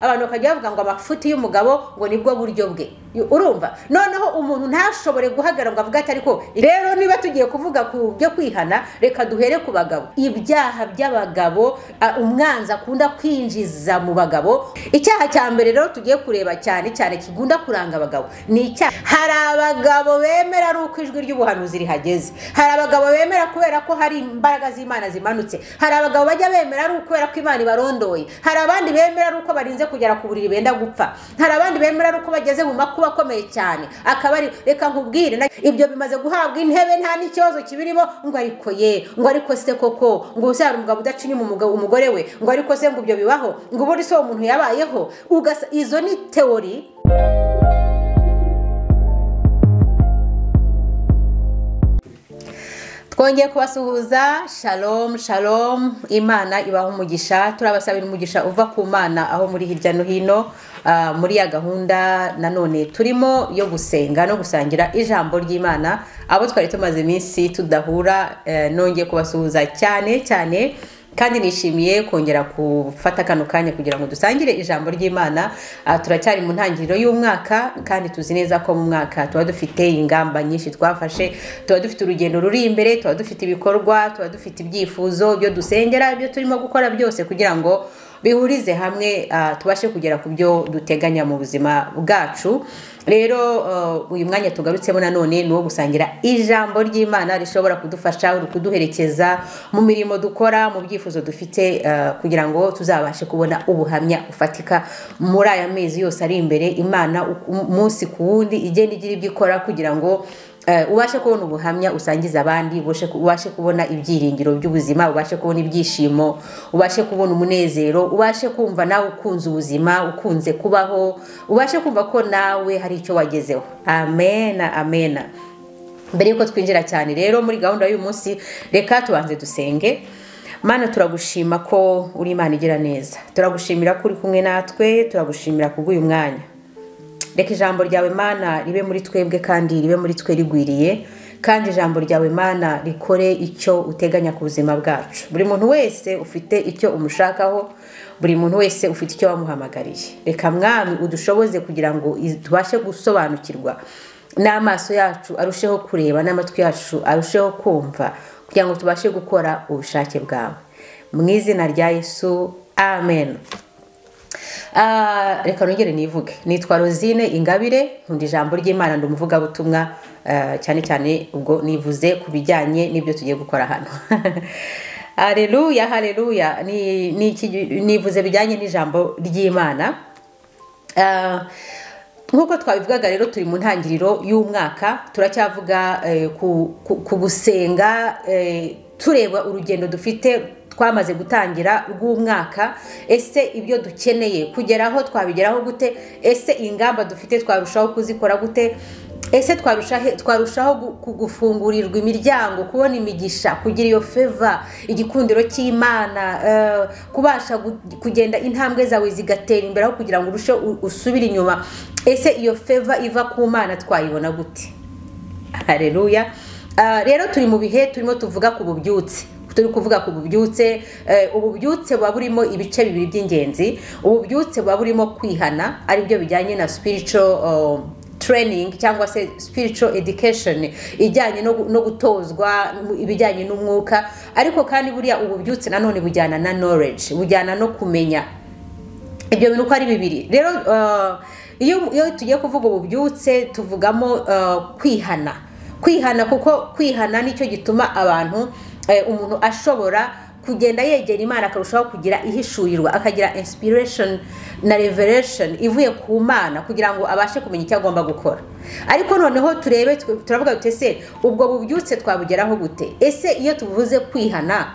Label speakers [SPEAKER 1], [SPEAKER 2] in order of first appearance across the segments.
[SPEAKER 1] abantu bakajya bavuga ngo amafuti y'umugabo ngo nibwo buryo bwe urumva noneho umuntu ntashobore guhagarara ngo avuge ati ariko rero niba tugiye kuvuga ku byo kwihana reka duhere ku bagabo ibyaha by'abagabo uh, umwanzi akunda kwinjiza mu bagabo icyaha cya mbere rero tugiye kureba cyane cyane kigunda kuranga abagabo ni icyaha hari abagabo bemera ari uko ijwi ry'ubuhanuzi rihageze hari abagabo bemera kubera ko hari imbaraga z'imana zimanutse hari abagabo bajya bemera ari ukubera ko imana ibarondoye hari abandi bemera ari uko barinze kugera ku buriri benda gupfa hari abandi bemera ari uko bageze mu makuba akomeye cyane akaba ari reka nkubwire na- ibyo bimaze guhabwa intebe nta n'ikibazo kibirimo ngo ariko ye ngo ariko se koko ngo ubu se hari umugabo udacinya umugabo umugore we ngo ariko se ngo ibyo bibaho ngo ubundi se uwo muntu yabayeho ugasa izo ni teori twongeye kubasuhuza shalom shalom imana ibaha umugisha turabasabira umugisha uva ku mana aho muri hirya no hino ah, muri ya gahunda nanone turimo yo gusenga no gusangira ijambo ry'imana abo twari tumaze iminsi tudahura eh, nongeye kubasuhuza cyane cyane kandi nishimiye kongera gufata kano kanya kugira ngo dusangire ijambo ry'imana Ah, turacyari mu ntangiriro y'umwaka kandi tuzi neza ko mu mwaka tuba dufite ingamba nyinshi twafashe tuba dufite urugendo ruri imbere tuba dufite ibikorwa tuba dufite ibyifuzo ibyo dusengera ibyo turimo gukora byose kugira ngo bihurize hamwe ah, tubashe kugera ku byo duteganya mu buzima bwacu rero eh, uyu mwanya tugarutsemo nanone ni uwo gusangira ijambo ry'imana rishobora kudufasha kuduherekeza mu mirimo dukora mu byifuzo dufite eh, kugira ngo tuzabashe kubona ubuhamya ufatika muri aya mezi yose ari imbere imana u- umunsi ku wundi igenda igira ibyo ikora kugira ngo eh, ubashe kubona ubuhamya usangiza abandi ubashe- ubashe kubona ibyiringiro by'ubuzima ubashe kubona ibyishimo ubashe kubona umunezero ubashe kumva nawe ukunze ubuzima ukunze kubaho ubashe kumva ko nawe hari icyo wagezeho amena amena mbere y'uko twinjira cyane rero muri gahunda y'uyu munsi reka tubanze dusenge mana turagushima ko uri imana igira neza turagushimira ko uri kumwe natwe turagushimira kubw'uyu mwanya reka ijambo ryawe mana ribe muri twebwe kandi ribe muri twe rigwiriye kandi ijambo ryawe mana rikore icyo uteganya ku buzima bwacu buri muntu wese ufite icyo umushakaho buri muntu wese ufite icyo wamuhamagariye reka mwami udushoboze kugira ngo iz- tubashe gusobanukirwa n'amaso yacu arusheho kureba n'amatwi yacu arusheho kumva kugira ngo tubashe gukora ubushake bwawe mu izina rya yesu amen Ah, reka nongere nivuge nitwa rosine ingabire nkunda ijambo ry'imana ndi umuvugabutumwa eh, cyane cyane ubwo nivuze ku bijyanye n'ibyo tugiye gukora hano hareruya hareruya ni- ni iki- nivuze bijyanye n'ijambo ry'imana Ah, nk'uko twabivugaga rero turi mu ntangiriro y'umwaka turacyavuga eh, ku ku- ku gusenga eh, tureba urugendo dufite twamaze gutangira rw'umwaka ese ibyo dukeneye kugeraho twabigeraho gute ese ingamba dufite twarushaho kuzikora gute ese twarushahe- twarushaho gu- ku- gufungurirwa imiryango kubona imigisha kugira iyo feva igikundiro cy'imana eh, kubasha gu- kugenda intambwe zawe zigatera imbere aho kugira ngo urusheho u- usubire inyuma ese iyo feva iva ku mana twayibona gute hareruya Ah, rero turi mu bihe turimo tuvuga ku bubyutse turi kuvuga ku bubyutse Eh, ububyutse buba burimo ibice bibiri by'ingenzi ububyutse buba burimo kwihana aribyo bijyanye na spiritual um, training cyangwa se spiritual education ijyanye no gu- no gutozwa mu- ibijyanye n'umwuka ariko kandi buriya ububyutse nanone bujyana na knowledge bujyana no kumenya ibyo bintu uko ari bibiri rero eh, iyo iyo tugiye kuvuga ububyutse tuvugamo eh, kwihana kwihana kuko kwihana nicyo gituma abantu eh, umuntu ashobora kugenda yegera imana akarushaho kugira ihishurirwa akagira inspiration na revelation ivuye ku mana kugira ngo abashe kumenya icyo agomba gukora ariko noneho turebe twe- turavuga dute se ubwo bubyutse twabugeraho gute ese iyo tuvuze kwihana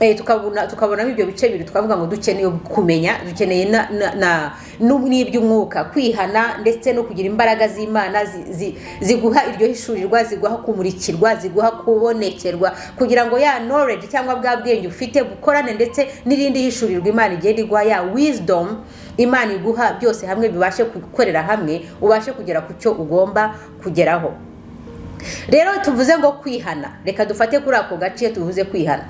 [SPEAKER 1] Eh, tukabona tukabonamo ibyo bice bibiri twavuga ngo dukeneye kumenya dukeneye na- na- na- nu- n'iby'umwuka kwihana ndetse no kugira imbaraga z'imana zi- zi- ziguha iryo hishurirwa ziguha kumurikirwa ziguha kubonekerwa kugira ngo ya knowledge cyangwa bwa bwenge ufite bukorane ndetse n'irindi hishurirwa imana igenda iguha ya wisdom imana iguha byose hamwe bibashe gukorera hamwe ubashe kugera ku cyo ugomba kugeraho rero tuvuze ngo kwihana reka dufate kuri ako gace tuvuze kwihana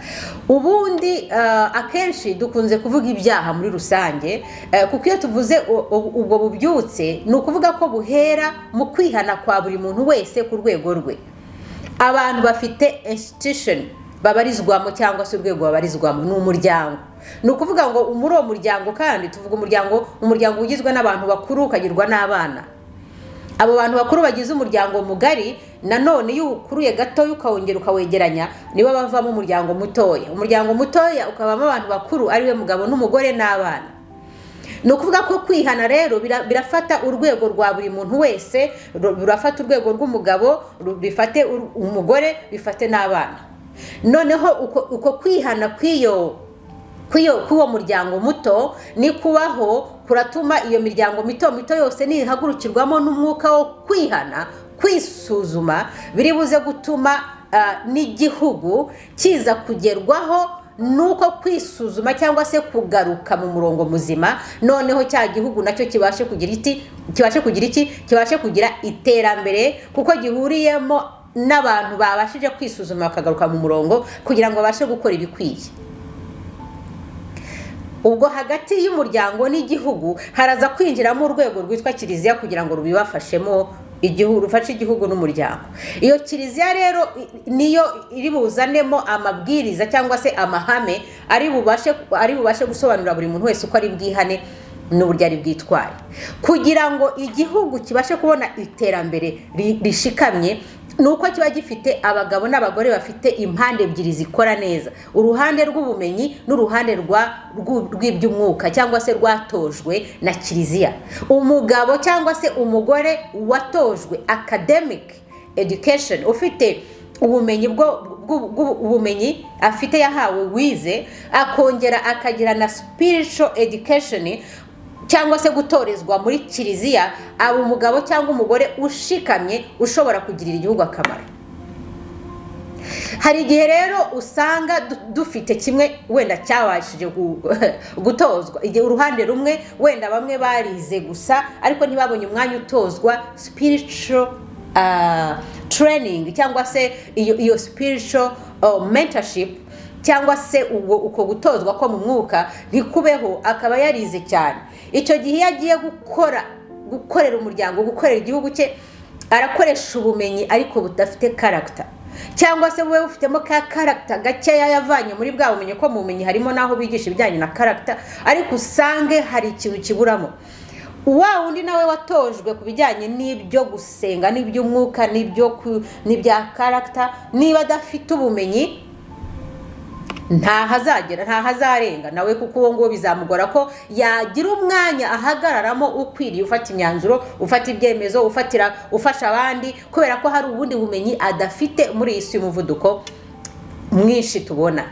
[SPEAKER 1] ubundi eh, akenshi dukunze kuvuga ibyaha muri rusange eh, kuko iyo tuvuze u- u- ubwo bubyutse ni ukuvuga ko buhera mu kwihana kwa buri muntu wese ku rwego rwe abantu bafite institution babarizwamo cyangwa se urwego babarizwamo ni umuryango ni ukuvuga ngo muri uwo muryango kandi tuvuga umuryango umuryango ugizwe n'abantu bakuru ukagirwa n'abana abo bantu bakuru bagize umuryango mugari nanone iyo ukuruye gatoya ukawongera ukawegeranya nibo bavamo umuryango mutoya umuryango mutoya ukabamo abantu bakuru ariwe mugabo n'umugore n'abana ni ukuvuga ko kwihana rero bira- birafata urwego rwa buri muntu wese ru- rurafata urwego rw'umugabo ru- bifate ur- umugore bifate n'abana noneho uko uko kwihana kw'iyo kw'iyo- kw'uwo muryango muto ni kubaho kuratuma iyo miryango mito mito yose nihagurukirwamo n'umwuka wo kwihana kwisuzuma biri buze gutuma ah, n'igihugu kiza kugerwaho nuko kwisuzuma cyangwa se kugaruka mu murongo muzima noneho cya gihugu nacyo kibashe kugira iki kibashe kugira iki kibashe kugira iterambere kuko gihuriyemo n'abantu babashije kwisuzuma bakagaruka mu murongo kugira ngo babashe gukora ibikwiye ubwo hagati y'umuryango n'igihugu haraza kwinjiramo urwego rwitwa kiliziya kugira ngo rubibafashemo igihugu rufashe igihugu n'umuryango iyo kiliziya rero i- niyo iri buzanemo amabwiriza cyangwa se amahame ari bubashe ari bubashe gusobanurira buri muntu wese uko ari bwihane n'uburyo ari bwitwaye kugira ngo igihugu kibashe kubona iterambere ri- rishikamye ni uko kiba gifite abagabo n'abagore bafite impande ebyiri zikora neza uruhande rw'ubumenyi n'uruhande rwa- rw'u- rw'iby'umwuka cyangwa se rwatojwe na kiliziya umugabo cyangwa se umugore watojwe academic education ufite ubumenyi bwo- bw'u- bw'u- ubumenyi afite yahawe wize akongera akagira na spiritual education cyangwa se gutorezwa muri kiliziya aba umugabo cyangwa umugore ushikamye ushobora kugirira igihugu akamaro hari igihe rero usanga du- dufite kimwe wenda cyabashije gu- gutozwa igihe uruhande rumwe wenda bamwe barize gusa ariko ntibabonye umwanya utozwa spiritual ah, training cyangwa se iyo iyo spiritual oh, mentorship cyangwa se ubwo uko gutozwa ko mu mwuka ntikubeho akaba yarize cyane icyo gihe iyo agiye gukora gukorera umuryango gukorera igihugu cye arakoresha ubumenyi ariko budafite karagita cyangwa se wowe ufitemo ka karagita gakeya yavanye muri bwa bumenyi ko mu bumenyi harimo n'aho bigisha ibijyanye na karagita ariko usange hari ikintu kiburamo wa wundi nawe watojwe ku bijyanye n'ibyo gusenga n'iby'umwuka n'ibyo ku- n'ibya karagita niba adafite ubumenyi ntahazagera ntahazarenga nawe kuko uwo nguwo bizamugora ko yagira umwanya ahagararamo ukwiriye ufata imyanzuro ufata ibyemezo ufatira ufasha abandi kubera ko hari ubundi bumenyi adafite muri iyi si y'umuvuduko mwinshi tubona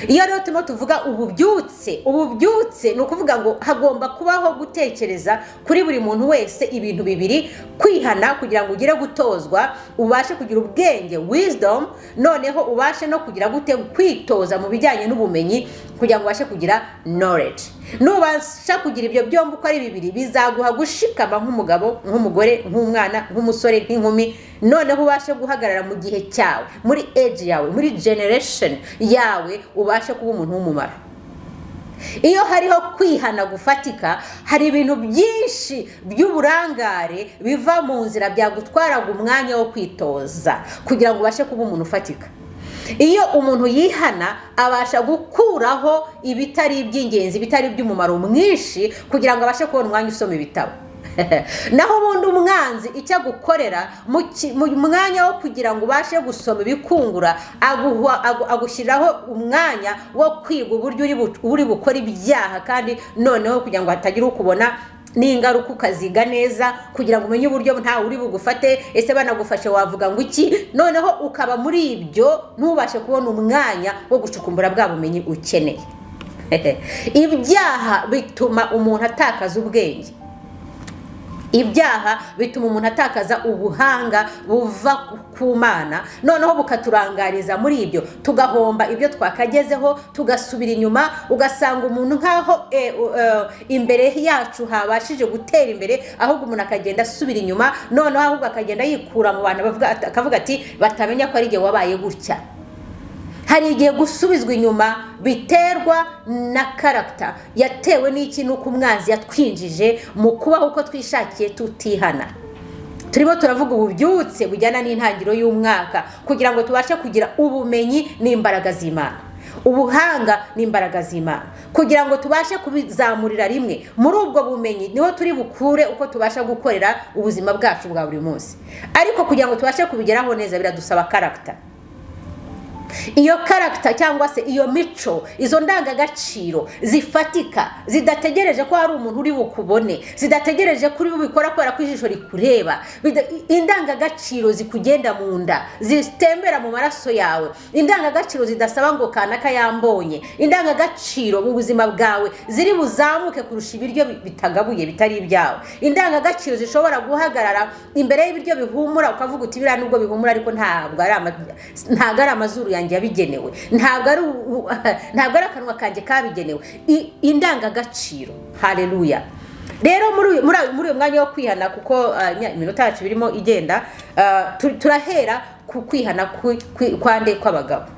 [SPEAKER 1] iyo rero turimo tuvuga ububyutse ububyutse ni ukuvuga ngo hagomba kubaho gutekereza kuri buri muntu wese ibintu bibiri kwihana kugira ngo ugire gutozwa ubashe kugira ubwenge wisdom noneho ubashe no kugira gute kwitoza mu bijyanye n'ubumenyi kugira ngo ubashe kugira knowledge nubasha kugira ibyo byombi uko ari bibiri bizaguha gushikama nk'umugabo nk'umugore nk'umwana nk'umusore nk'inkumi noneho ubashe guhagarara mu gihe cyawe muri age yawe muri generation yawe ubashe kuba umuntu w'umumaro iyo hariho kwihana gufatika hari ibintu byinshi by'uburangare biva mu nzira byagutwaraga umwanya wo kwitoza kugira ngo ubashe kuba umuntu ufatika iyo umuntu yihana abasha gukuraho ibitari iby'ingenzi bitari iby'umumaro mwinshi kugira ngo abashe kubona umwanya usoma ibitabo naho ubundi umwanzi icyo agukorera mu ki- mu mwanya wo kugira ngo ubashe gusoma ibikungura aguhwa- agu- agushyiriraho umwanya wo kwiga uburyo uri bu- uri bukore ibyaha kandi noneho kugira ngo hatagira ukubona n'ingaruka ukaziga neza kugira ngo umenye uburyo ntawe uri bugufate ese banagufashe wavuga ngo iki noneho ukaba muri ibyo ntubashe kubona umwanya wo gucukumbura bwa bumenyi ukeneye ibyaha bituma umuntu atakaza ubwenge ibyaha bituma umuntu atakaza ubuhanga buva ku mana noneho bukaturangariza muri ibyo tugahomba ibyo twakagezeho tugasubira inyuma ugasanga umuntu nk'aho eh, eh, imbere yacu habashije gutera imbere ahubwo umuntu akagenda asubira inyuma noneho ahubwo akagenda yikura mu bantu bavuga- akavuga ati batamenya ko ari igihe wabaye gutya hari igihe gusubizwa inyuma biterwa na karagita yatewe n'iki n'uko umwanzi yatwinjije mu kubaho uko twishakiye tutihana turimo turavuga ububyutse bujyana n'intangiriro y'umwaka kugira ngo tubashe kugira ubumenyi n'imbaraga z'imana ubuhanga n'imbaraga z'imana kugira ngo tubashe kubizamurira rimwe muri ubwo bumenyi niho turi bukure uko tubasha gukorera ubuzima bwacu bwa buri munsi ariko kugira ngo tubashe kubigeraho neza biradusaba karagita iyo karagita cyangwa se iyo mico izo ndangagaciro zifatika zidategereje ko hari umuntu uri bukubone zidategereje ko uri bubikora kubera ko ijisho rikureba bida- i- indangagaciro zikugenda mu nda zitembera mu maraso yawe indangagaciro zidasaba ngo kanaka yambonye indangagaciro mu buzima bwawe ziri buzamuke kurusha ibiryo bi- bitagabuye bitari ibyawe indangagaciro zishobora guhagarara imbere y'ibiryo bihumura ukavuga uti biriya nubwo bihumura ariko ntabwo ari ama- ntabwo ari amazuru yanjye yabigenewe ntabwo ari u- ntabwo ari akanwa kanjye kabigenewe I- indangagaciro hareruya rero muri uyu muri uyu- muri uyu mwanya wo kwihana kuko ah, nya- iminota yacu birimo igenda ah, tu- turahera ku kwihana ku- kwi- kwa nde kw'abagabo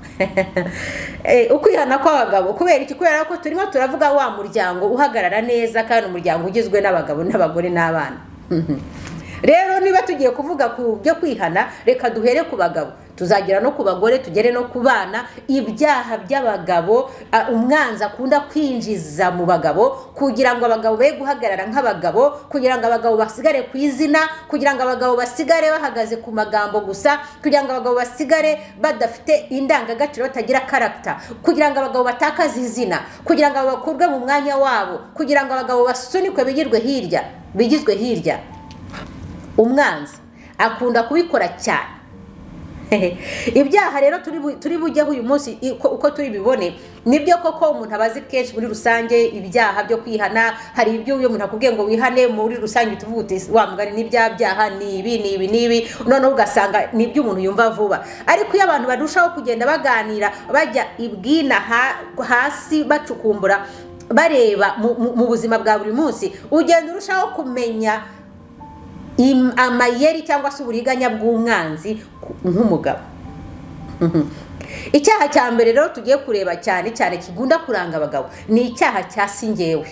[SPEAKER 1] Eh, ukwihana kw'abagabo kubera iki kubera ko turimo turavuga wa muryango uhagarara neza kandi umuryango ugizwe n'abagabo n'abagore n'abana rero niba tugiye kuvuga ku byo kwihana reka duhere ku bagabo tuzagera no ku bagore tugere no ku bana ibyaha by'abagabo a- umwanzi akunda kwinjiza mu bagabo kugira ngo abagabo be guhagarara nk'abagabo kugira ngo abagabo basigare ku izina kugira ngo abagabo basigare bahagaze ku magambo gusa kugira ngo abagabo basigare badafite indangagaciro batagira karagita kugira ngo abagabo batakaze izina kugira ngo bakurwe mu mwanya wabo kugira ngo abagabo basunikwe bigirwe hirya bigizwe hirya umwanzi akunda kubikora cyane ibyaha rero turi bu- turi bujyeho uyu munsi i- ko- uko turi bibone nibyo koko umuntu aba azi kenshi muri rusange ibyaha byo kwihana hari ibyo uyu muntu akubwiye ngo wihane muri rusange tuvuga uti wa mugani n'ibya byaha ni ibi ni ibi ni ibi noneho ugasanga ni ibyo umuntu yumva vuba ariko iyo abantu barushaho kugenda baganira bajya ibwina ha- hasi bacukumbura bareba mu- mu- mu buzima bwa buri munsi ugenda urushaho kumenya im- amayeri cyangwa se uburiganya bw'umwanzi ku- nk'umugabo Mhm. icyaha cya mbere rero tugiye kureba cyane cyane kigunda kuranga abagabo ni icyaha cya singewe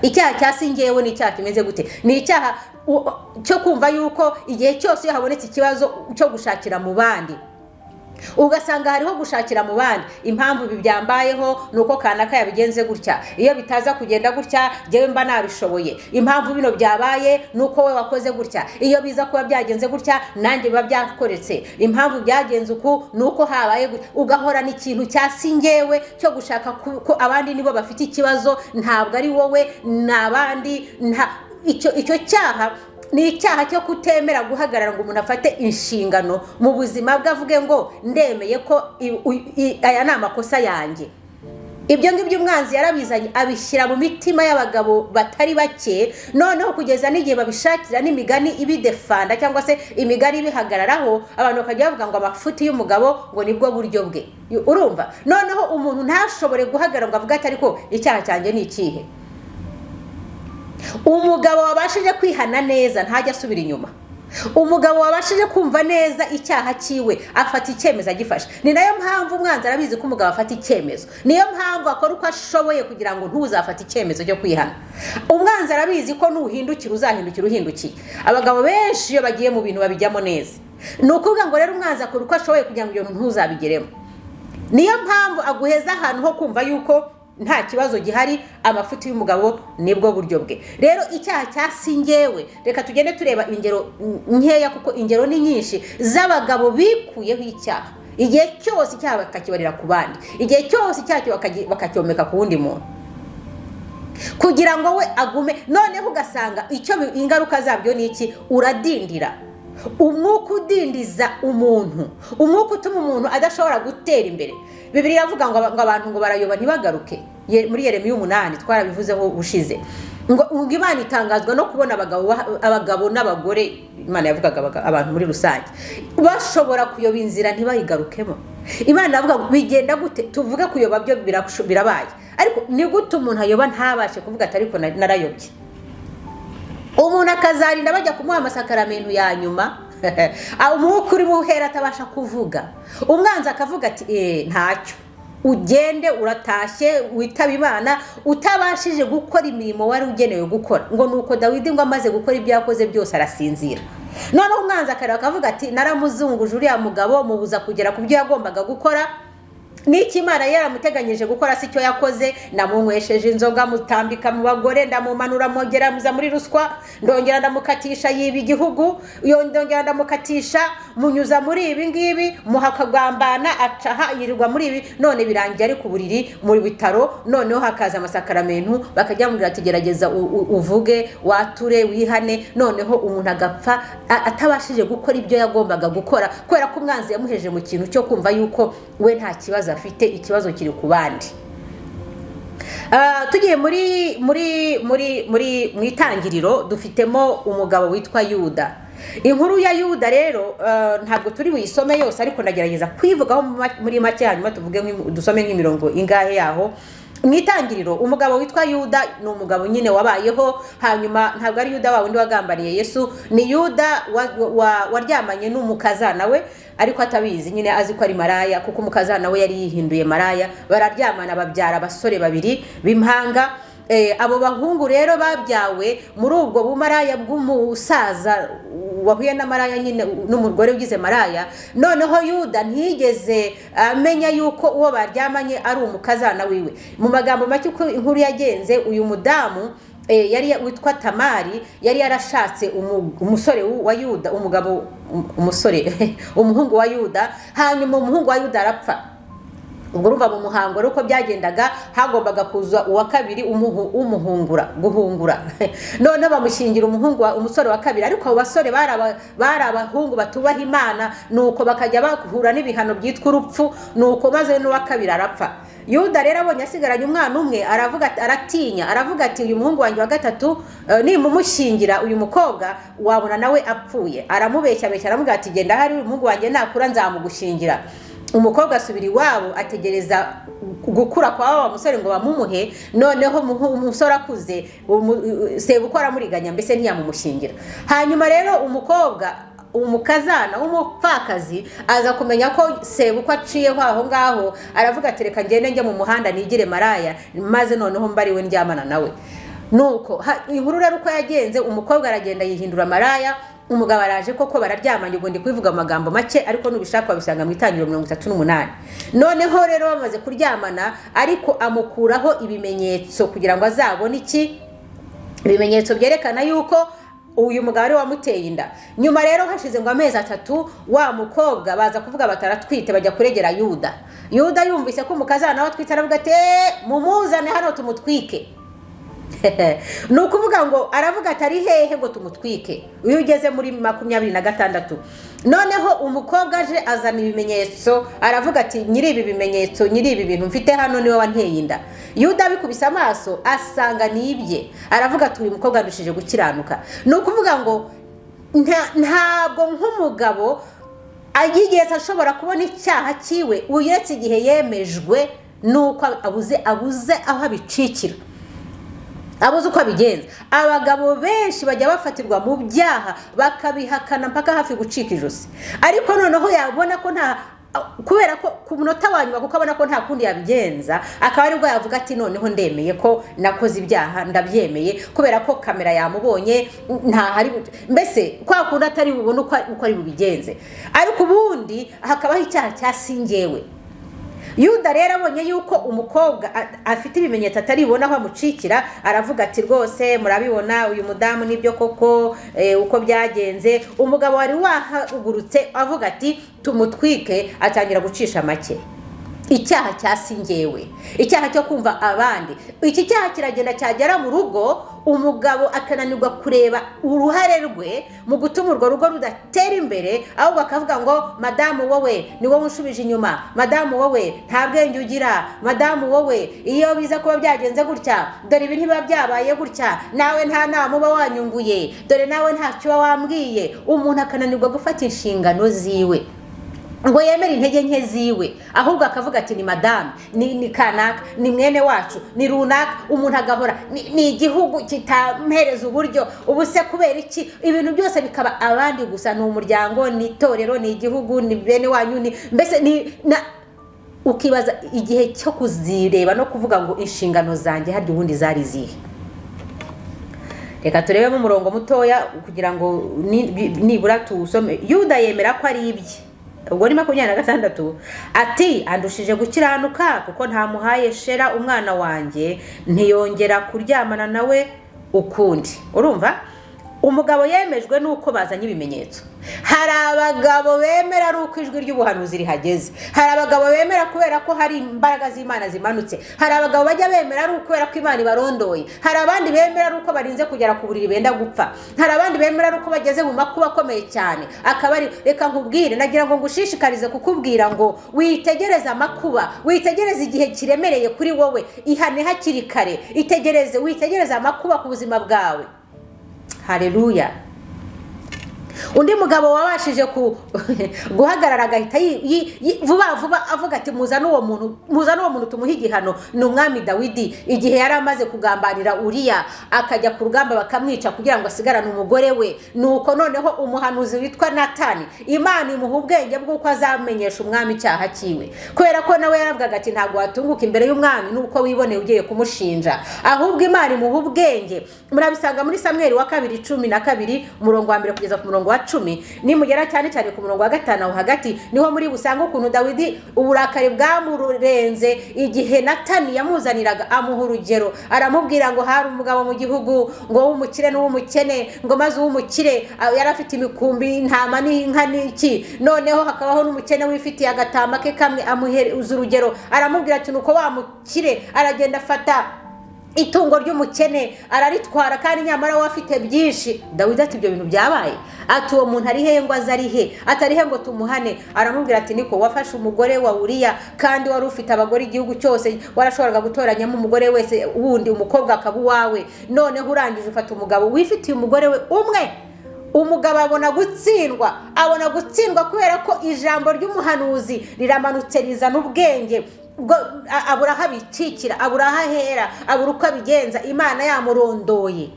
[SPEAKER 1] icyaha cya singewe ni icyaha kimeze gute ni icyaha u- cyo kumva yuko igihe cyose iyo habonetse ikibazo cyo gushakira mu bandi ugasanga hariho gushakira mu bandi impamvu ibi byambayeho ni uko kanaka yabigenze gutya iyo bitaza kugenda gutya njyewe mba nabishoboye impamvu bino byabaye ni uko we wakoze gutya iyo biza kuba byagenze gutya nanjye biba byakoretse impamvu byagenze uku ni uko habaye gutya ugahorana ikintu cya singewe cyo gushaka ku- ko abandi nibo bafite ikibazo ntabwo ari wowe ni abandi nta icyo icyo cyaha ni icyaha cyo kutemera guhagarara ngo umuntu afate inshingano mu buzima bwe avuge ngo ndemeye ko i- u- i- aya ni amakosa yanjye ibyo ngibyo umwanzi yarabizanye abishyira mu mitima y'abagabo batari bake noneho kugeza n'igihe babishakira n'imigani ibidefanda cyangwa se imigani ibihagararaho abantu bakajya bavuga ngo amafuti y'umugabo ngo nibwo buryo bwe urumva noneho umuntu ntashobore guhagarara ngo avuge ati ariko icyaha cyanjye ni ikihe umugabo wabashije kwihana neza ntajya asubira inyuma umugabo wabashije kumva neza icyaha cyiwe afata icyemezo agifashe ni nayo mpamvu umwanzi arabizi ko umugabo afata icyemezo niyo mpamvu akora uko ashoboye kugira ngo ntuzafate icyemezo cyo kwihana umwanzi arabizi ko nuhindukira uzahindukira uhindukiye abagabo benshi iyo bagiye mu bintu babijyamo neza ni ukuvuga ngo rero umwanzi akora uko ashoboye kugira ngo ibyo bintu ntuzabigeremo niyo mpamvu aguheza ahantu ho kumva yuko nta kibazo gihari amafuti y'umugabo nibwo buryo bwe rero icyaha cya singewe reka tugende tureba ingero nkeya kuko ingero ni nyinshi z'abagabo bikuyeho icyaha igihe cyose icyaha bakakibarira ku bandi igihe cyose icyaha bakagi- bakacyomeka ku wundi muntu kugira ngo we agume noneho ugasanga icyo bi- ingaruka zabyo ni iki uradindira umwuka udindiza umuntu umwuka utuma umuntu adashobora gutera imbere bibiri iravuga ngo aba- ngo abantu ngo barayoba ntibagaruke Ye- muri yeremiya umunani twarabivuzeho ubushize ngo ngo imana itangazwa no kubona abagabo baha- abagabo n'abagore imana yavugaga abaga- abantu muri rusange bashobora kuyoba inzira ntibayigarukemo imana yavuga ngo bigenda gute tuvuge kuyoba byo birasho- birabaye ariko ni gute umuntu ayoba ntabashe kuvuga ati ariko na- narayobye umuntu akazarinda bajya kumuha amasakaramentu ya nyuma Ah, umwuka urimo uhera atabasha kuvuga umwanzi akavuga ati eee ntacyo ugende uratashye witaba imana utabashije gukora imirimo wari ugenewe gukora ngo ni uko dawidi ngo amaze gukora ibyo yakoze byose arasinzira noneho umwanzi akareba akavuga ati naramuzunguje uriya mugabo mubuza kugera ku byo yagombaga gukora n'iki imana yaramuteganyije gukora si cyo yakoze namunywesheje inzoga mutambika mu bagore ndamumanura mwongera muza muri ruswa ndongera ndamukatisha yiba igihugu yo- ndongera ndamukatisha munyuza muri ibi ngibi muha akagambana acaha yirirwa muri ibi none birangiye ari ku buriri mu bitaro noneho hakaza amasakaramentu bakajya bamubwira ati gerageza u- u- uvuge wature wihane noneho umuntu agapfa a- atabashije gukora ibyo yagombaga gukora kubera ko umwanzi yamuheje mu kintu cyo kumva yuko we nta kibazo afite ikibazo kiri ku bandi Ah, tugiye muri muri muri muri mu itangiriro dufitemo umugabo witwa yuda inkuru ya yuda rero ah, ntabwo turi buyisome yose ariko ndagerageza kuyivugaho mu ma- muri make hanyuma tuvuge nk'imi- dusome nk'imirongo ingahe yaho mu itangiriro umugabo witwa yuda ni umugabo nyine wabayeho hanyuma ntabwo ari yuda wa wundi wagambaniye yesu ni yuda wa- wa- waryamanye n'umukazana we ariko atabizi nyine azi ko ari maraya kuko umukazana we yari yihinduye maraya bararyamana babyara abasore babiri b'impanga Eh, abo bahungu rero babyawe muri ubwo bumaraya bw'umusaza wahuye na maraya nyine n'umugore ugize maraya noneho yuda ntiyigeze amenya yuko uwo baryamanye ari umukazana wiwe mu magambo make uko inkuru yagenze uyu mudamu Eh, yari witwa tamari yari yarashatse umu- umusore wu- wa yuda umugabo um- umusore umuhungu wa yuda hanyuma umuhungu wa yuda arapfa ubwo urumva mu muhango rero uko byagendaga hagombaga kuza uwa kabiri umuhu- umuhungura guhungura noneho bamushyingira umuhungu wa- umusore wa kabiri ariko abo basore bari aba- bari abahungu batubaha imana nuko bakajya bahura n'ibihano byitwa urupfu nuko maze n'uwa kabiri arapfa yuda rero abonye asigaranye umwana umwe aravuga ati- aratinya aravuga ati uyu muhungu wanjye wa gatatu eh, nimumushyingira uyu mukobwa wabona nawe apfuye aramubeshyabeshya aramubwira ati genda hari umuhungu wanjye nakura nzamugushingira umukobwa asubira iwabo ategereza gukura kwa wa musore ngo bamumuhe noneho umuhu- umusore akuze umu- sebukwe aramuriganya mbese ntiyamumushingira hanyuma rero umukobwa umukazana w'umupfakazi aza kumenya ko sebukwe aciyeho aho ngaho aravuga ati reka ngende njye mu muhanda nigire maraya maze noneho mbariwe ndyamana nawe nuko ha- inkuru rero uko yagenze umukobwa aragenda yihindura maraya umugabo araje koko bararyamanye ubundi kubivuga mu magambo make ariko n'ubishaka wabisanga mu itangiriro mirongo itatu n'umunani noneho rero bamaze kuryamana ariko amukuraho ibimenyetso kugira ngo azabone iki ibimenyetso byerekana yuko uyu mugabo ari we wamuteye inda nyuma rero hashize ngo amezi atatu wa mukobwa baza kuvuga bataratwite bajya kuregera yuda yuda yumvise ko umukazana nawe atwite aravuga ati "Eh, mumuzane hano tumutwike ni ukuvuga ngo aravuga ati ari hehe ngo tumutwike iyo ugeze muri makumyabiri na gatandatu noneho umukobwa aje azana ibimenyetso aravuga ati nyiri ibi bimenyetso nyiri ibi bintu mfite hano niwe wanteye inda yuda abikubise amaso asanga ni ibye aravuga ati uyu mukobwa yarushije gukiranuka ni ukuvuga ngo nta- ntabwo nk'umugabo yigeze ashobora kubona icyaha cyiwe uretse igihe yemejwe nuko abuze abuze aho abicikira abuze uko abigenza abagabo benshi bajya bafatirwa mu byaha bakabihakana mpaka hafi gucika ijosi ariko noneho yabona ko nta kubera ko ku munota wa nyuma kuko abona ko nta kundi yabigenza akaba aribwo yavuga ati noneho ndemeye ko nakoze ibyaha ndabyemeye kubera ko kamera yamubonye ntahari mbese kwa kundi atari bubone uko uko ari bubigenze ariko ubundi hakabaho icyaha cyasingewe yuda rero abonye yuko umukobwa a- afite ibimenyetso ataribona aho amucikira aravuga ati rwose murabibona uyu mudamu nibyo koko eh, uko byagenze umugabo wari wahagurutse avuga ati tumutwike atangira gucisha make icyaha cyasingewe icyaha cyo kumva abandi iki cyaha kiragenda cyagera mu rugo umugabo akananirwa kureba uruhare rwe mu gutuma urwo rugo rudatera imbere ahubwo akavuga ngo madamu wowe ni wowe unshubije inyuma madamu wowe nta bwenge ugira madamu wowe iyo biza kuba byagenze gutya dore ibi ntibiba byabaye gutya nawe nta nama uba wanyunguye dore nawe ntacyo uba wambwiye umuntu akananirwa gufata inshingano ziwe ngo yemere intege nke ziwe ahubwo akavuga ati ni madamu ni ni kanaka ni mwene wacu ni runaka umuntu agahora ni- ni igihugu kitampereza uburyo ubu se kubera iki ibintu byose bikaba abandi gusa ni umuryango ni itorero ni igihugu ni bene wanyu ni mbese ni na ukibaza igihe cyo kuzireba no kuvuga ngo inshingano zanjye harya ubundi zari izihe reka turebemo umurongo mutoya kugira ngo ni- bi- nibura tuwusome yuda yemera ko ari ibye ubwo ni makumyabiri na gatandatu ati andushije gukiranuka kuko ntamuhaye shera umwana wanjye ntiyongera kuryamana nawe ukundi urumva umugabo yemejwe nuko bazanye ibimenyetso hari abagabo bemera ari uko ijwi ry'ubuhanuzi rihageze hari abagabo bemera kubera ko hari imbaraga z'imana zimanutse hari abagabo bajya bemera ari ukubera ko imana ibarondoye hari abandi bemera ari uko barinze kugera ku buriri benda gupfa hari abandi bemera ari uko bageze mu makuba akomeye cyane akaba ari reka nkubwire nagira ngo ngushishikarize kukubwira ngo witegereze amakuba witegereze igihe kiremereye kuri wowe ihane hakiri kare itegereze witegereze amakuba ku buzima bwawe hareruya undi mugabo wabashije ku- guhagarara agahita yi- yi- yi- vuba vuba avuga ati muzane uwo muntu muzane uwo muntu tumuhe igihano ni umwami dawidi igihe yari amaze kugambanira uriya akajya ku rugamba bakamwica kugira ngo asigarane umugore we nuko noneho umuhanuzi witwa natani imana imuha ubwenge bw'uko azamenyesha umwami icyaha cyiwe kubera ko nawe yaravugaga ati ntabwo watunguka imbere y'umwami nuko wiboneye ugiye kumushinja ahubwo imana imuha ubwenge murabisanga muri samweri wa kabiri cumi na kabiri umurongo wa mbere kugeza ku murongo wa cumi nimugera cyane cyane ku murongo wa gatanu aho hagati niho muri busanga ukuntu dawidi uburakari bwamurenze igihe natani yamuzaniraga amuha urugero aramubwira ngo hari umugabo mu gihugu ngo w'umukire n'uw'umukene ngo maze uw'umukire ah, yari afite imikumbi intama n'inka n'iki noneho hakabaho n'umukene wifitiye agatama ke kamwe amuhereza urugero aramubwira ati nuko wa mukire aragenda afata itungo ry'umukene araritwara kandi nyamara we afite byinshi dawidi ati ibyo bintu byabaye ati uwo muntu ari hehe ngo aze ari he atari he ngo tumuhane aramubwira ati niko wafashe umugore wa uriya kandi wari ufite abagore igihugu cyose warashoboraga gutoranyamo umugore wese wundi umukobwa akaba uwawe noneho urangije ufata umugabo wifitiye umugore we umwe umugabo abona gutsindwa abona gutsindwa kubera ko ijambo ry'umuhanuzi riramanutse rizana ubwenge ubwo a- abura aho abikikira abura aho ahera abura uko abigenza imana yamurondoye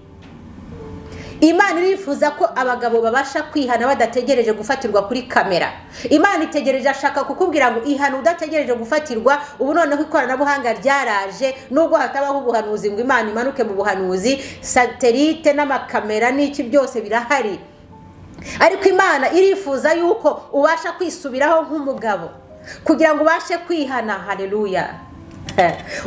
[SPEAKER 1] imana irifuza ko abagabo babasha kwihana badategereje gufatirwa kuri kamera imana itegereje ashaka kukubwira ngo ihana udategereje gufatirwa ubu noneho ikoranabuhanga ryaraje nubwo hatabaho ubuhanuzi ngo imana imanuke mu buhanuzi satelite n'amakamera n'iki byose birahari ariko imana irifuza yuko ubasha kwisubiraho nk'umugabo kugira ngo ubashe kwihana hareruya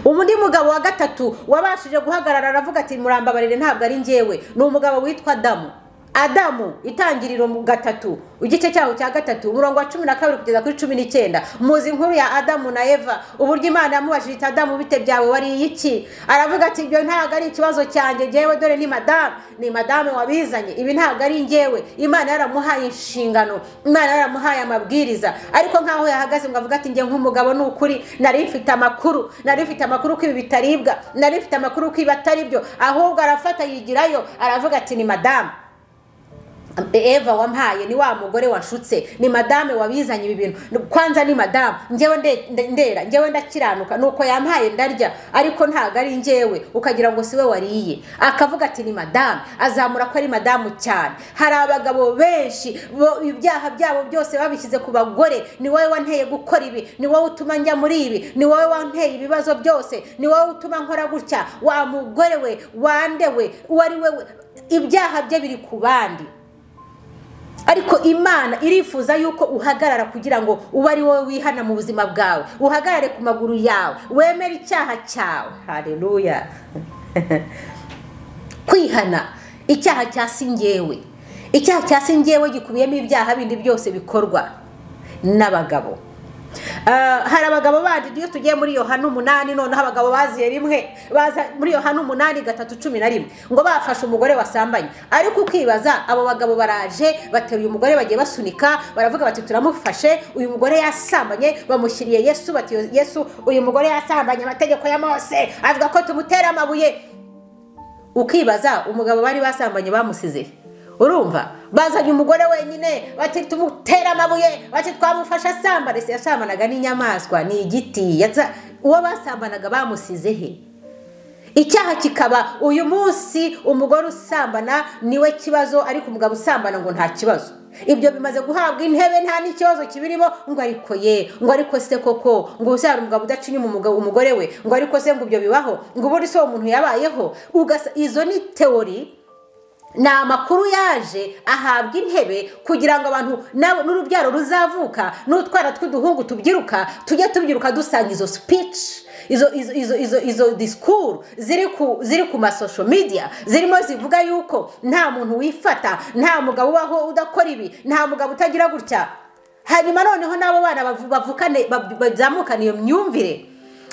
[SPEAKER 1] undi mugabo wa gatatu wabashije guhagarara aravuga ati murambabarire ntabwo ari njyewe ni umugabo witwa adamu adamu itangiriro mu gatatu igice cyaho cya gatatu umurongo wa cumi na kabiri kugeza kuri cumi n'icyenda muzi inkuru ya adamu na eva uburyo imana yamubajije iti adamu bite byawe wariye iki aravuga ati ibyo ntabwo ari ikibazo cyanjye njyewe dore ni madamu ni madamu wabizanye ibi ntabwo ari njyewe imana yaramuhaye inshingano imana yaramuhaye amabwiriza ariko nkaho yahagaze ngo avuga ati njye nk'umugabo ni ukuri nari mfite amakuru nari mfite amakuru ko ibi bitaribwa nari mfite amakuru ko ibi atari byo ahubwo arafata yigirayo aravuga ati ni madamu Eva wampaye ni wa mugore washutse ni madame wabizanye ibi bintu kwanza ni madame njyewe nde- nde- ndera njyewe ndakiranuka nuko yampaye ndarya ariko ntabwo ari njyewe ukagira ngo si we wariye akavuga ati ni madame azamura ko ari madamu cyane hari abagabo benshi bo ibyaha byabo byose babishyize ku bagore ni wowe wanteye gukora ibi ni wowe utuma njya muri ibi ni wowe wanteye ibibazo byose ni wowe utuma nkora gutya wa mugore we wande we uwo ari we we." ibyaha bye biri ku bandi ariko imana irifuza yuko uhagarara kugira ngo ube ari wowe wihana mu buzima bwawe uhagarare ku maguru yawe wemere icyaha cyawe hareruya kwihana icyaha cyasingewe icyaha cyasingewe gikubiyemo ibyaha bindi byose bikorwa n'abagabo Ah, hari abagabo bandi iyo tugiye muri yohana umunani noneho abagabo baziye rimwe baza muri yohana umunani gatatu cumi na rimwe ngo bafashe umugore wasambanye ariko ukibaza abo bagabo baraje bateruye umugore bagiye basunika baravuga bati turamufashe uyu mugore yasambanye bamushyiriye yesu bati yesu uyu mugore yasambanye amategeko ya mose avuga ko tumutera amabuye ukibaza umugabo bari basambanye bamusize urumva bazanye umugore wenyine bati tumutera amabuye bati twamufashe asambane se yasambanaga n'inyamaswa ni igiti yaza- uwo basambanaga bamusize he icyaha kikaba uyu munsi umugore usambana niwe kibazo ariko umugabo usambana ngo nta kibazo ibyo bimaze guhabwa intebe nta n'ikibazo kibirimo ngo ariko ye ngo ariko se koko ngo ubu se hari umugabo udaca inyuma umugabo- umugore we ngo ariko se ngo ibyo bibaho ngo ubundi se uwo muntu yabayeho Ugasa- izo ni teori ni amakuru yaje ahabwa intebe kugira ngo abantu n'abo- n'urubyaro ruzavuka n'utwana tw'uduhungu tubyiruka tujye tubyiruka dusanga izo speech izo izo izo izo izo disikuru ziri ku ziri ku masosho media zirimo zivuga yuko nta muntu wifata nta mugabo ubaho udakora ibi nta mugabo utagira gutya hanyuma noneho n'abo bana bavu- bavukane bab- bazamukana iyo myumvire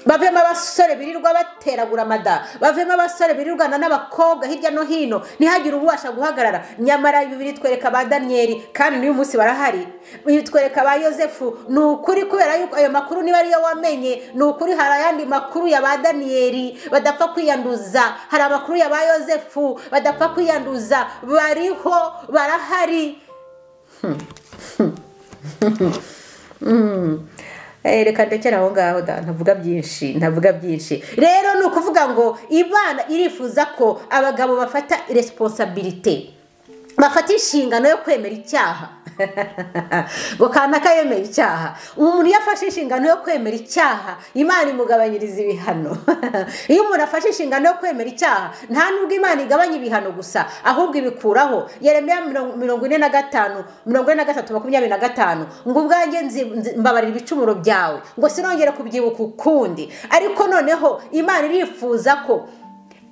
[SPEAKER 1] bavemo abasore birirwa bateragura amada bavemo abasore birirwana n'abakobwa hirya no hino ntihagire ububasha guhagarara nyamara ibi biritwereka ba daniyeli kandi n'uyu munsi barahari biritwereka ba yosefu ni ukuri kubera yuko ayo makuru niba ariyo wamenye ni ukuri hari ayandi makuru ya ba daniyeli badapfa kwiyanduza hari amakuru ya ba yosefu badapfa kwiyanduza bariho barahari Eh, reka ndekere aho ngaho da ntavuga byinshi ntavuga byinshi rero ni ukuvuga ngo imana irifuza ko abagabo bafata resiponsabirite bafata inshingano yo kwemera icyaha ngo kanaka yemera icyaha umuntu iyo afashe inshingano yo kwemera icyaha imana imugabanyiriza ibihano iyo umuntu afashe inshingano yo kwemera icyaha nta nubwo imana igabanya ibihano gusa ahubwo ibikuraho yeremiya mirongo mirongo ine na gatanu mirongo ine na gatatu makumyabiri na gatanu ngo ubwanjye nzi- nzi- mbabarira ibicumuro byawe ngo sinongere kubyibuka ukundi ariko noneho imana irifuza ko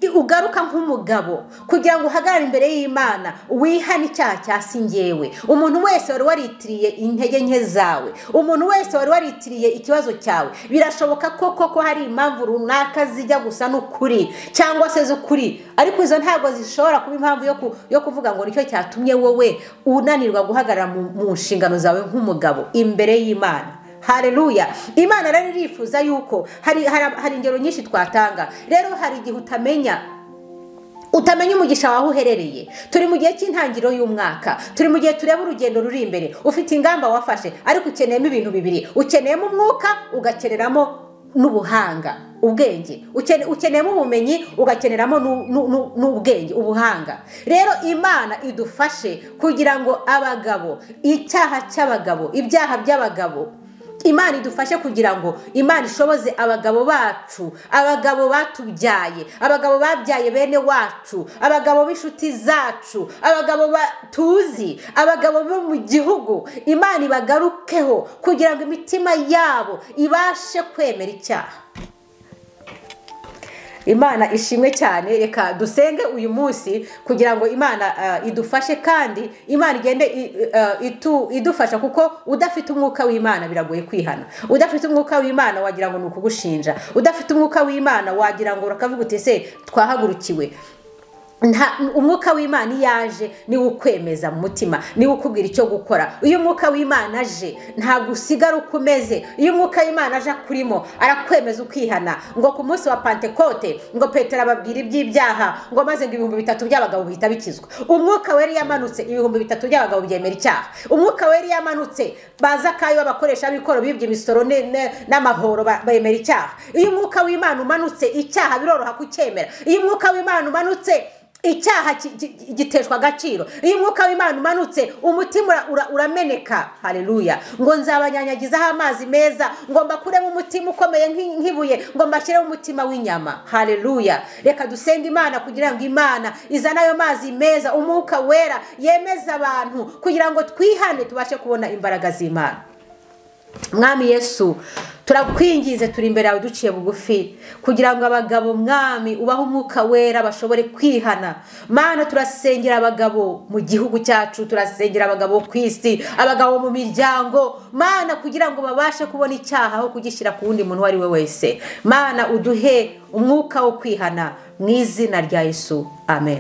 [SPEAKER 1] ugaruka nk'umugabo kugira ngo uhagarare imbere y'imana wihane icyaha cya singewe umuntu wese wari waritiriye intege nke zawe umuntu wese wari waritiriye ikibazo cyawe birashoboka ko koko hari impamvu runaka zijya gusa n'ukuri cyangwa se z'ukuri ariko izo ntabwo zishobora kuba impamvu yo ku- yo kuvuga ngo nicyo cyatumye wowe unanirwa guhagarara mu mu nshingano zawe nk'umugabo imbere y'imana hareruya imana rero irifuza yuko hari hari- hari ingero nyinshi twatanga rero hari igihe utamenya utamenya umugisha wawe uherereye turi mu gihe cy'intangiriro y'umwaka turi mu gihe tureba urugendo ruri imbere ufite ingamba wafashe ariko ukeneyemo ibintu bibiri ukeneyemo umwuka ugakeneramo n'ubuhanga ubwenge Ukene- ukeneyemo ubumenyi ugakeneramo n'u- n'u- n'u- n'ubwenge ubuhanga rero imana idufashe kugira ngo abagabo icyaha cy'abagabo ibyaha by'abagabo imana idufashe kugira ngo imana ishoboze abagabo bacu abagabo batubyaye abagabo babyaye bene wacu abagabo b'inshuti zacu abagabo ba- tuzi abagabo bo mu gihugu imana ibagarukeho kugira ngo imitima yabo ibashe kwemera icyaha imana ishimwe cyane reka dusenge uyu munsi kugira ngo imana eh, idufashe kandi imana igende i- eh, itu- idufasha kuko udafite umwuka w'imana biragoye kwihana udafite umwuka w'imana wagira ngo ni ukugushinja udafite umwuka w'imana wagira ngo urakavuga uti ese twahagurukiwe nta umwuka w'imana iyo aje niwe ukwemeza mu mutima niwe ukubwira icyo gukora iyo umwuka w'imana aje ntabwo usigara uko umeze iyo umwuka w'imana aje akurimo arakwemeza ukihana ngo ku munsi wa pantekote ngo petero ababwira iby'ibyaha ngo maze ngo ibihumbi bitatu by'abagabo bihita bikizwa umwuka wera iyo amanutse ibihumbi bitatu by'abagabo byemera icyaha umwuka wera iyo amanutse baza akayo abakoresha b'ikoro bibye imisoro ne- ne- n'amahoro ba- bemera icyaha iyo umwuka w'imana umanutse icyaha biroroha kucyemera iyo umwuka w'imana umanutse icyaha ki- ki- ki- giteshwa agaciro iyo umwuka w'imana umanutse umutima ura- ura- urameneka hareruya ngo nzabanyanyagizaho amazi meza ngo mbakuremo umutima ukomeye nk'i- nk'ibuye ngo mbashyiremo umutima w'inyama hareruya reka dusenge imana kugira ngo imana izane ayo mazi meza umwuka wera yemeza abantu kugira ngo twihane tubashe kubona imbaraga z'imana mwami yesu turakwingize turi imbere yawe duciye bugufi kugira ngo abagabo mwami ubahe umwuka wera bashobore kwihana mana turasengera abagabo mu gihugu cyacu turasengera abagabo ku isi abagabo mu miryango mana kugira ngo babashe kubona icyaha aho kugishyira ku wundi muntu uwo ari we wese mana uduhe umwuka wo kwihana mu izina rya Yesu amen